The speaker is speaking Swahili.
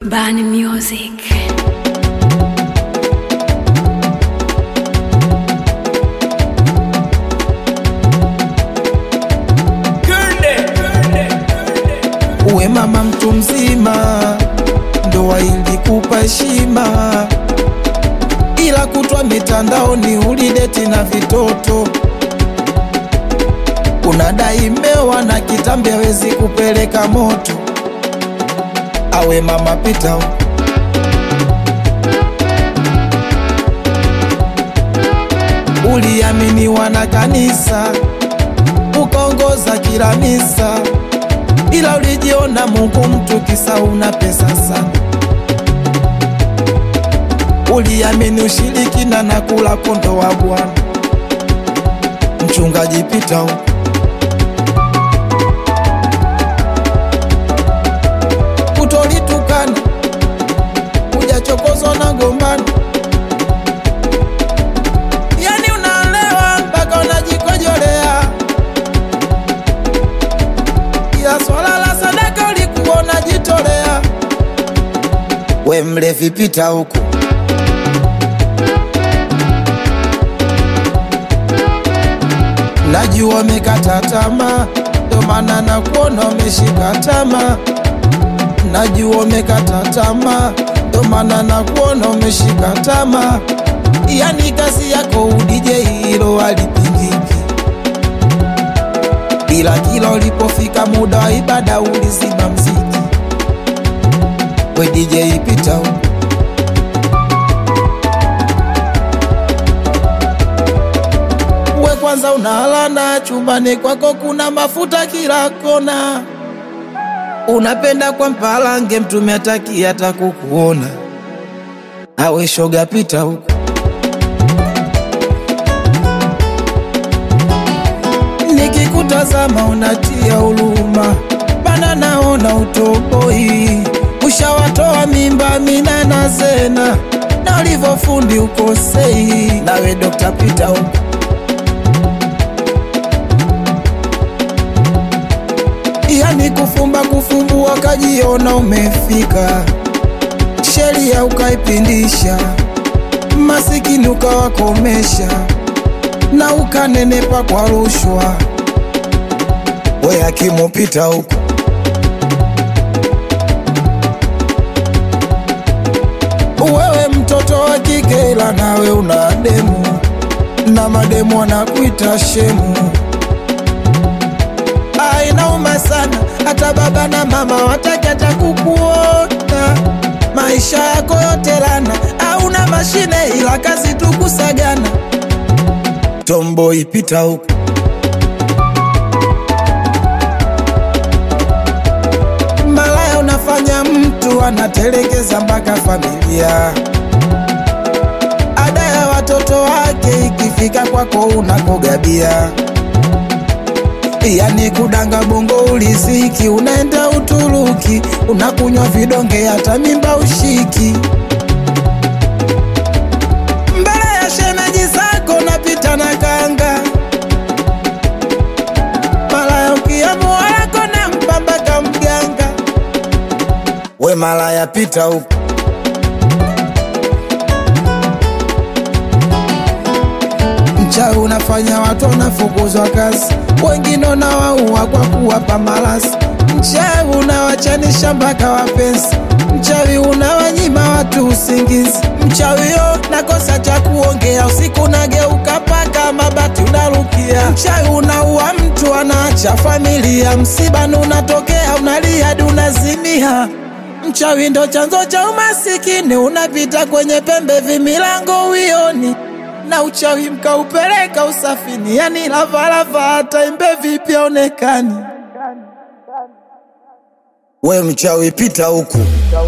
Bani Music. Uwe mama mtu mzima, ndoa ilikupa heshima, ila kutwa mitandaoni ulideti na vitoto. Unadai mmewa na kitambi hawezi kupeleka moto. Awe mama pita huko. Uliaminiwa na kanisa, ukaongoza kila misa ila ulijiona Mungu mtu kisa una pesa sana. Uliamini ushirikina na kula kondo wa Bwana. Mchungaji pita huko. Kutolitukana, hujachokozwa na gombano, yani unaelewa mpaka unajikojolea ila swala la sadaka ulikuwa unajitolea. We mlevi pita huku, najua umekata tamaa, ndo maana nakuona umeshika tamaa. Najua umekata tamaa, ndo maana nakuona umeshika tamaa. Yani kazi yako udije, hilo halipingiki ila kila ulipofika muda wa ibada ulizima mziki. We DJ pita huko. We kwanza unalana chumbani kwako kuna mafuta kila kona, unapenda kwa mpalange mtume ataki hata kukuona. Awe shoga pita huko. Nikikutazama unatia huruma, bana naona utoboi, ushawatoa mimba mina na zena, na ulivyofundi ukosei. Nawe Dr. Peter huko yani kufumba kufumbua, kajiona umefika, sheria ukaipindisha, masikini ukawakomesha na ukanenepa kwa rushwa. We akimupita huko wewe mtoto wa kike, ila nawe una demu na mademu wanakuita shemu. Ah, inauma sana, hata baba na mama wataki hata kukuona. Maisha yako yote lana, hauna mashine ila kazi tu kusagana. Tomboy pita huko malaya, unafanya mtu anatelekeza mpaka familia. Ada ya watoto wake ikifika kwako unakogabia, yani kudanga bongo uliziki, unaenda Uturuki unakunywa vidonge, hata mimba ushiki mbele ya shemeji zako napita na kanga malaya ukiamua wako na mpambaka mganga. We malaya pita huko mchawi unafanya watu wanafukuzwa kazi, wengine unawaua kwa kuwapa malasi. Mchawi unawachanisha mpaka wapenzi, mchawi unawanyima watu usingizi. Mchawi yo nakosa cha kuongea, usiku nageuka paka mabati unarukia. Mchawi unaua mtu anaacha familia, msibani unatokea unalia hadi unazimia. Mchawi ndo chanzo cha umasikini, unapita kwenye pembe vimilango uioni na uchawi mkaupeleka usafini, yani lavalava hata imbe vipi aonekani. We mchawi pita huku,